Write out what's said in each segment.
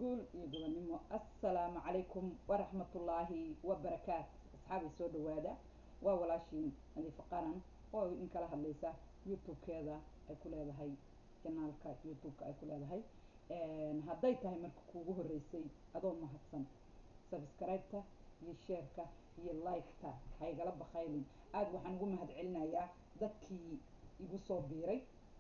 guul iyo gobonnimo assalaamu calaykum waraxmatullaahi wabarakaat asxaabii soo dhawaada waa walaashiin nadiifo qaran oo in kala hadlaysa youtube-keeda ay ku leedahay janaalka youtube-ka ay ku leedahay hadday tahay marka kuugu horreysay adoo mahadsan sabscribe-ta iyo sheerka iyo like-ta haygala bakaylin aada waxaan ugu mahad celinayaa dadkii igu soo biiray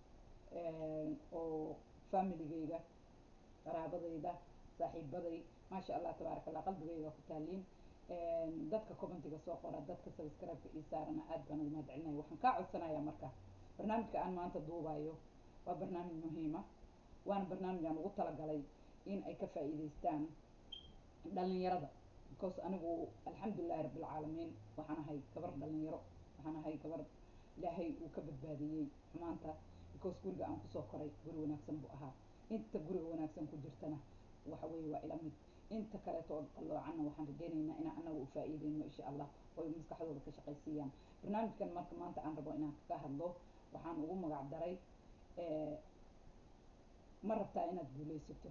oo familigayga qaraabadayda saaxiibaday maasha allah tabaaraka allah qalbigayga ku taaliin dadka commentiga soo qora dadka subscribe-ka ii saarana aad baan ugu mahad celinaya waxaan kaa codsanayaa marka barnaamijka aan maanta duubayo waa barnaamij muhiima waana barnaamij aan ugu talagalay in ay ka faa'iidaystaan dhalinyarada because anigu alxamdulilahi rabbilcaalamiin waxaan ahay gabar dhalinyaro waxaan ahay gabar ilaahay uu ka badbaadiyey xumaanta because guriga aan kusoo koray guri wanaagsan buu ahaa inta guriga wanaagsan ku jirtana waxa weeye waa ila mid inta kaleeto oo qalloocanna waxaan rajaynaynaa inaan anaga u faa'iideyno insha allah oo maskaxdooda ka shaqaysiiyaan barnaamijkan marka maanta aan rabo inaan kaga hadlo waxaan ugu magac daray ma rabtaa inaad guulaysato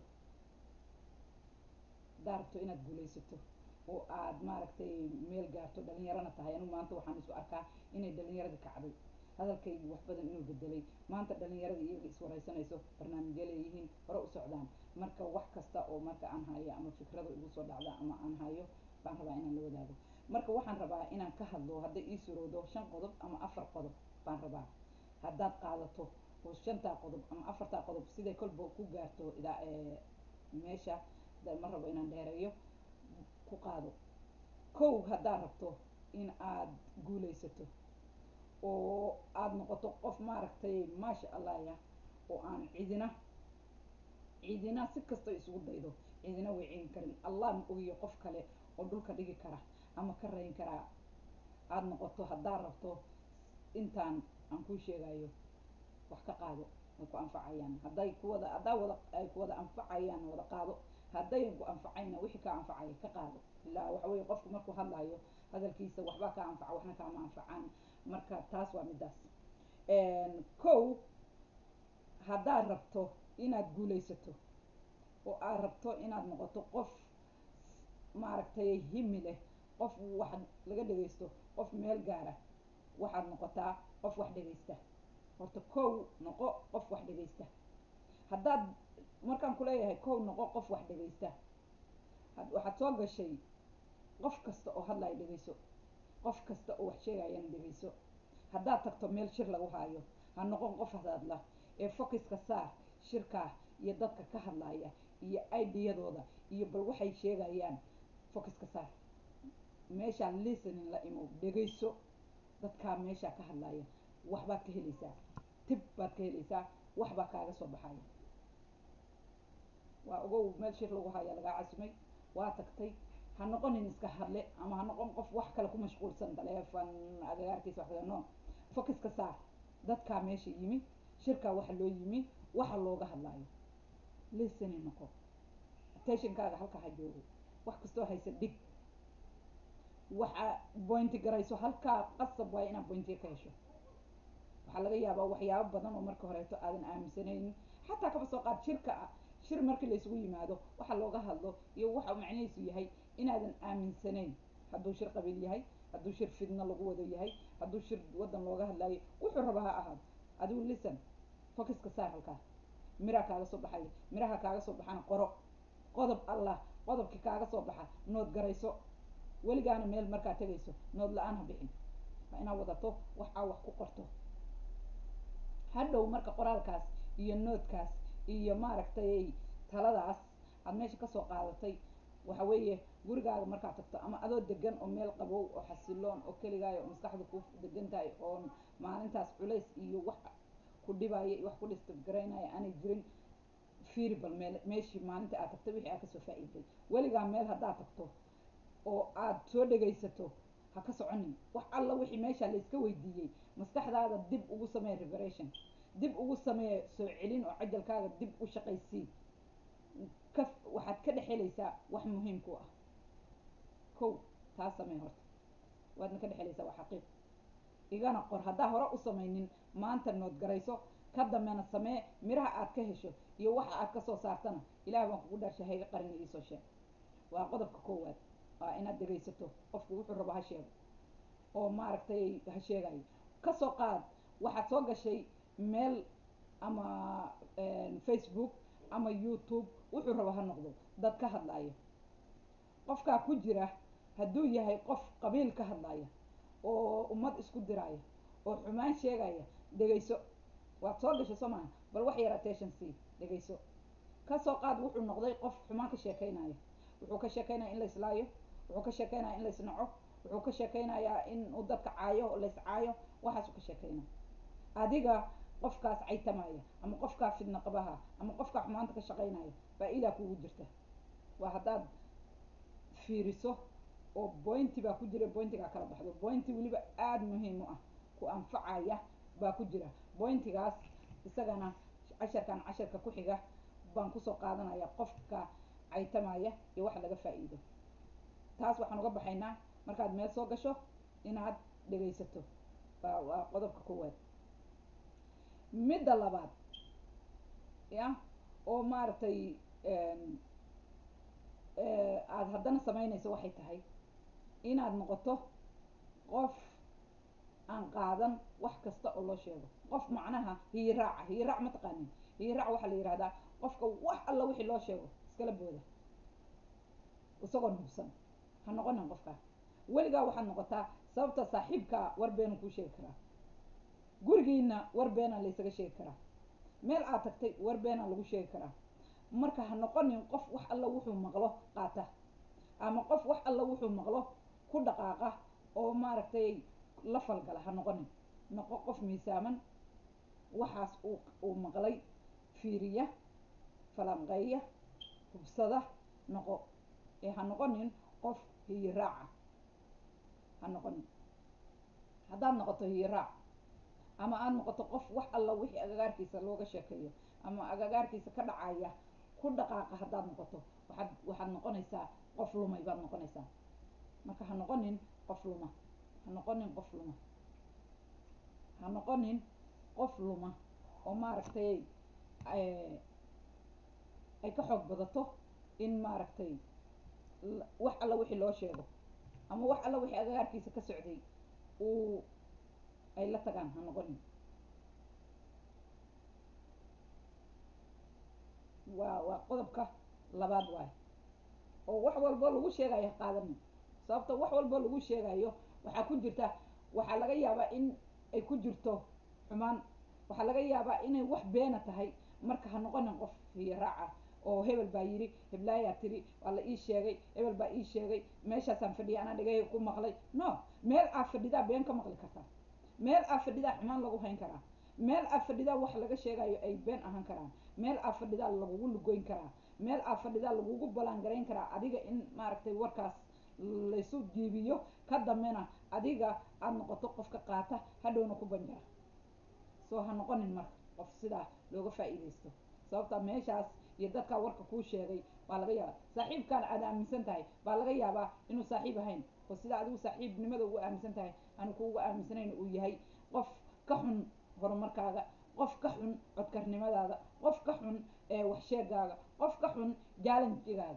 haddaa rabto inaad guulaysato oo aad maaragtay meel gaarto dhalinyarana tahay anigu maanta waxaan isu arkaa inay dhalinyaradii kacday hadalkaygi wax badan inuu bedelay maanta dhalinyaradii iyaga iswaraysanayso barnaamijyo leeyihiin hore u socdaan marka wax kasta oo marka aan hayo ama fikrada igu soo dhacda ama aan hayo baan rabaa inaan la wadaago marka waxaan rabaa inaan ka hadlo hadday ii surowdo shan qodob ama afar qodob baan rabaa haddaad qaadato oo shantaa qodob ama afartaa qodob siday kolba ku gaarto idaa meesha ma rabo inaan dheereeyo ku qaado kow haddaad rabto in aad guulaysato oo aada noqoto qof maaragtay maasha allah ya oo aan cidina cidina si kasta isugu daydo cidina way celin karin allah ma ogiyo qof kale oo dhulka dhigi kara ama ka rayn karaa aada noqoto haddaad rabto intaan aan kuu sheegayo wax ka qaado ay ku anfacayaan hadday kuwada haddaa wada ay kuwada anfacayaan wada qaado haddayan ku anfacayna wixii kaa anfacaya ka qaado ilaa waxa weye qofku markuu hadlayo hadalkiisa waxbaa kaa anfaca waxna kaama anfacaan marka taas waa middaas kow haddaad rabto inaad guulaysato oo aad rabto inaad noqoto qof maaragtay himi leh qof wax laga dhegaysto qof meel gaara waxaad noqotaa qof wax dhegaysta horta kow noqo qof wax dhegaysta haddaad markaan kuleeyahay kow noqo qof wax dhegaysta waxaad soo gashay qof kasta oo hadlaya dhegayso qof kasta oo wax sheegayana dhegayso haddaad tagto meel shir lagu haayo ha noqon qof hadadla ee focuska saar shirkaa iyo dadka ka hadlaya iyo idiyadooda iyo bal waxay sheegayaan focuska saar meeshaa listening la imo dhegayso dadkaa meeshaa ka hadlaya waxbaad ka helaysaa tib baad ka helaysaa waxbaa kaaga soo baxaya waa ogow meel shir lagu haya lagaa casumay waa tagtay ha noqonin iska hadle ama ha noqon qof wax kale ku mashquulsan taleefon agagaarkiisa wax kale no focuska saar dadkaa meesha yimi shirkaa waxa loo yimi waxa looga hadlaayo listening noqo attentionkaaga halka ha joogo wax kastoo haysa dhig waxa bointi garayso halkaa qasab waayo inaad bointiga ka hesho waxaa laga yaabaa waxyaabo badan oo marka horeeto aadan aaminsanaynin xataa kaba soo qaad shirka ah shir markii laysugu yimaado waxa looga hadlo iyo waxa macnihiisu yahay inaadan aaminsanayn hadduu shir qabiil yahay hadduu shir fidno lagu wado yahay hadduu shir waddan looga hadlaayo wuxuu raba ha ahaado adigu listen focuska saar halkaa miraa kaaga soo baxaya miraha kaaga soo baxana qoro qodob allah qodobkii kaaga soo baxa nood garayso weligaana meel markaa tegayso nood la-aan ha bixin waa inaad wadato wax aa wax ku qorto hadhow marka qoraalkaas iyo noodkaas iyo maaragtay taladaas aada meesha kasoo qaadatay waxa weeye gurigaaga markaad tagto ama adoo degan oo meel qabow oo xasiloon oo keligaayo oo maskaxda ku degan tahay oo maalintaas culays iyo wax ku dhibaya iyo wax ku distabgaraynaya aanay jirin fiiri bal meel meeshii maalinta aad tagtay wixii aad kasoo faa'iiday weligaa meel haddaad tagto oo aad soo dhegaysato ha ka soconin wax alla wixii meesha layska weydiiyey maskaxdaada dib ugu samee reparation dib ugu samee soo celin oo cajalkaaga dib u shaqaysii ka waxaad ka dhex helaysaa wax muhiim ku ah kow taa samee horta waadna ka dhex helaysaa waa xaqiiq igana qor haddaa hore u samaynin maanta nood garayso ka dambena samee miraha aad ka hesho iyo waxa aad kasoo saartana ilaah baan kugu dhaarshay hayga qarina iisoo sheeg waa qodobka koowaad waa inaad dhegaysato qofku wuxuu rabo ha sheego oo maaragtay ha sheegayo kasoo qaad waxaad soo gashay meel ama facebook ama youtube wuxuu rabo ha noqdo dad ka hadlaayo qofkaa ku jira hadduu yahay qof qabiil ka hadlaya oo ummad isku diraya oo xumaan sheegaya dhegayso waad soo gashay soo maha bal wax yar attention c dhegayso kasoo qaad wuxuu noqday qof xumaan ka sheekeynaya wuxuu ka sheekeynaya in la islaayo wuxuu ka sheekeynaya in la isnaco wuxuu ka sheekeynayaa in uu dadka caayo la iscaayo waxaasuu ka sheekeynaya adiga qofkaas caytamaya ama qofkaa fidna qabaha ama qofkaa xumaanta ka shaqeynaya faa-idaa kugu jirta waa haddaad fiiriso oo bointi baa ku jira bointigaa kala baxdo bointi weliba aada muhiim u ah ku anfacaya baa ku jira bointigaas isagana casharkan casharka ku xiga baan kusoo qaadanaya qofka caytamaya iyo waxa laga faa-iido taas waxaan uga baxaynaa markaad meel soo gasho inaad dhegaysato waa waa qodobka koowaad midda labaad ya oo maaragtay aada haddana samaynayso waxay tahay inaad noqoto qof aan qaadan wax kasta oo loo sheego qof macnaha hiyiraaca hiyiraac ma taqaanin hiyiraac waxaa la yihahdaa qofka wax alla wixii loo sheego iskala booda isagoon hubsan ha noqonin qofkaa weligaa waxaad noqotaa sababta saaxiibkaa war beenu kuu sheegi karaa gurigiina war beenaa laysaga sheegi karaa meel aad tagtay war beenaa lagu sheegi karaa marka ha noqonin qof wax alla wuxuu maqlo qaata ama qof wax alla wuxuu maqlo ku dhaqaaqa oo maaragtay la falgala ha noqonin noqo qof miisaaman waxaas uu uu maqlay fiiriya falanqeeya hubsada noqo ee ha noqonin qof hiyiraaca ha noqonin haddaad noqoto hiyiraac ama aada noqoto qof wax alla wixii agagaarkiisa looga sheekeeyo ama agagaarkiisa ka dhacaya ku dhaqaaqa haddaad noqoto waxaad waxaad noqonaysaa qof lumay baad noqonaysaa marka ha noqonin qof luma ha noqonin qof luma ha noqonin qof luma oo maaragtay ay ka xoog badato in maaragtay wax alla wixii loo sheego ama wax alla wixii agagaarkiisa ka socday uu ay la tagaan ha noqonin waa waa qodobka labaad waay oo wax walbo lagu sheegayo ha qaadanin sababta wax walbo lagu sheegayo waxaa ku jirta waxaa laga yaabaa in ay ku jirto xumaan waxaa laga yaabaa inay wax beena tahay marka ha noqonin qof hiyaraaca oo hebel baa yidhi heblaayaa tiri waa la ii sheegay hebel baa ii sheegay meeshaasaan fadhiya anaa dhegahayga ku maqlay no meel aad fadhidaa been ka maqli kartaa meel aad fadhidaa xumaan lagu hayn karaa meel aad fadhidaa wax laga sheegayo ay been ahaan karaan meel aad fadhidaa lagugu lugoyn karaa meel aad fadhidaa lagugu ballaangarayn karaa adiga in maaragtay warkaas laysu jiibiyo ka dambena adiga aada noqoto qofka qaata hadhowna ku banjara soo ha noqonin marka qof sidaa looga faa-iideysto sababta meeshaas iyo dadkaa warka kuu sheegay baa laga yaabaa saaxiibkaan aad aaminsan tahay baa laga yaabaa inuu saaxiib ahayn oo sida adigu saaxiibnimada ugu aaminsan tahay aanu kuuga aaminsanayn uu yahay qof ka xun horumarkaaga qof ka xun codkarnimadaada qof ka xun waxsheegaaga qof ka xun jaalanjigaaga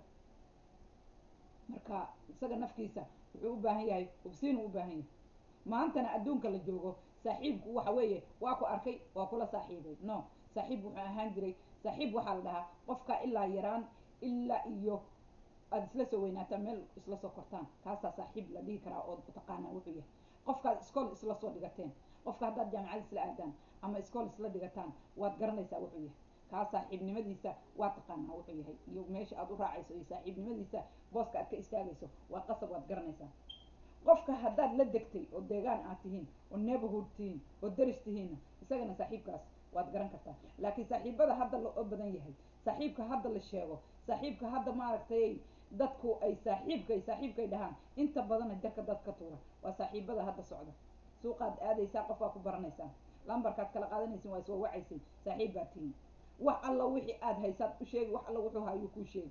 marka isaga nafkiisa wuxuu u baahan yahay hubsiin uu u baahan yahay maantana adduunka la joogo saaxiibku waxa weeye waa ku arkay waa kula saaxiibay no saaxiib wuxuu ahaan jiray saaxiib waxaa la dhahaa qofka ilaa yaraan ilaa iyo aada isla soo weynaataan meel isla soo kortaan kaasaa saaxiib la dhihi karaa oo taqaanaa wuxuu yahay qofkaad iskool isla soo dhigateen qofka haddaad jaamacad isla aadaan ama iskool isla dhigataan waad garanaysaa wuxuu yahay kaa saaxiibnimadiisa waa taqaanaa wuxuu yahay iyo meesha aad u raacayso iyo saaxiibnimadiisa booska aad ka istaagayso waa qasab waad garanaysaa qofka haddaad la degtay oo deegaan aad tihiin oo neighborhood tihiin oo daris tihiinna isagana saaxiibkaas waad garan kartaa laakiin saaxiibada hadda loo badan yahay saaxiibka hadda la sheego saaxiibka hadda maaragtay dadku ay saaxiibkay saaxiibkay dhahaan inta badana jarka dad ka tuura waa saaxiibada hadda socda suuqaad aadaysaa qof baa ku baranaysaa lambarkaad kala qaadanaysin waa iswa wacaysay saaxiib baa tihiin wax alla wixii aad haysaad u sheegi wax alla wuxuu hayuu kuu sheegi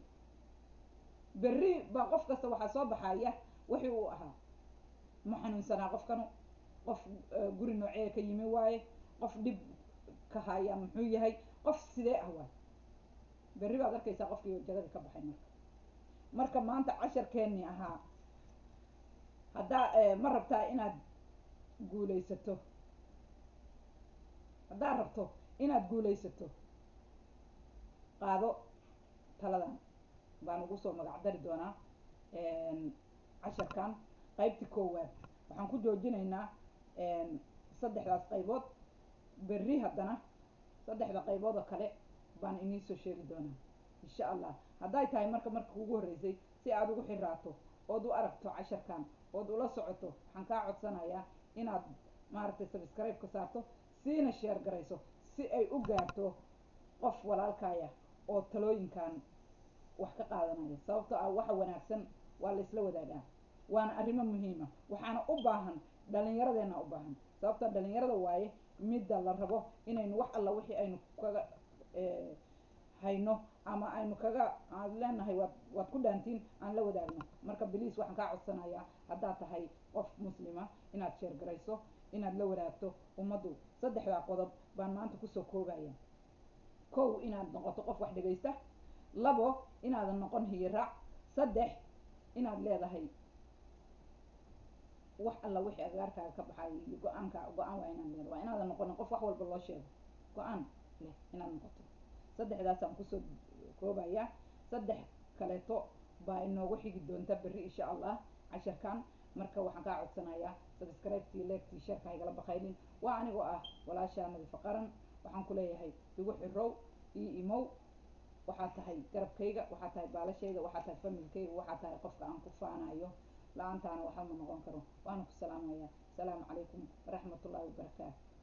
berri baa qof kasta waxaa soo baxaya wixii uu ahaa ma xanuunsanaa qofkanu qof guri noocee ka yimi waaye qof dhib ka haya muxuu yahay qof sidee ah waay berri baad arkaysaa qofkii jagadii ka baxay marka marka maanta casharkeennii ahaa haddaa ma rabtaa inaad guulaysato haddaad rabto inaad guulaysato qaado taladan baan ugu soo magac dari doonaa casharkan qaybtii koowaad waxaan ku joojinaynaa saddexdaas qaybood berri haddana saddexda qaybood oo kale baan iniisoo sheegi doonaa insha allah hadday tahay marka marka kugu horreysay si aad ugu xiraato ood u aragto casharkan ood ula socoto waxaan kaa codsanayaa inaad maaragtay subscribe ka saarto siina sheer garayso si ay u gaarto qof walaalkaaya oo talooyinkan wax ka qaadanaya sababtoo ah waxa wanaagsan waa la isla wadaagaa waana arrimo muhiima waxaana u baahan dhalinyaradeenna u baahan sababtoo dhalinyarada waaye midda la rabo inaynu wax alla wixii aynu kaga hayno ama aynu kaga aan leenahay waad waad ku dhaantiin aan la wadaagno marka beliis waxaan kaa codsanayaa haddaad tahay qof muslima inaad sheer garayso inaad la wadaagto ummaddu saddexdaa qodob baan maanta kusoo koobaya kow inaad noqoto qof wax dhegaysta labo inaadan noqon hiyiraac saddex inaad leedahay wax alla wixii agaarkaaga ka baxay iyo go-aanka go-aan waa inaad leedahay waa inaadan noqonin qof wax walba loo sheego go-aan leh inaad noqoto saddexdaasaan kusoo koobaya saddex kaleeto baa inoogu xigi doonta berri insha allah casharkan marka waxaan kaa codsanayaa subscribe-tii leegtii sheerka haygala bakaylin waa anigoo ah walaashaa nadifa qaran waxaan ku leeyahay igu xirow io imow waxaa tahay garabkayga waxaa tahay baalashayda waxaa tahay familkayga waxaa tahay qofka aan ku faanayo la-aantaana waxba ma noqon karo waana ku salaamaya asalaamu calaykum waraxmat ullahi wabarakaatu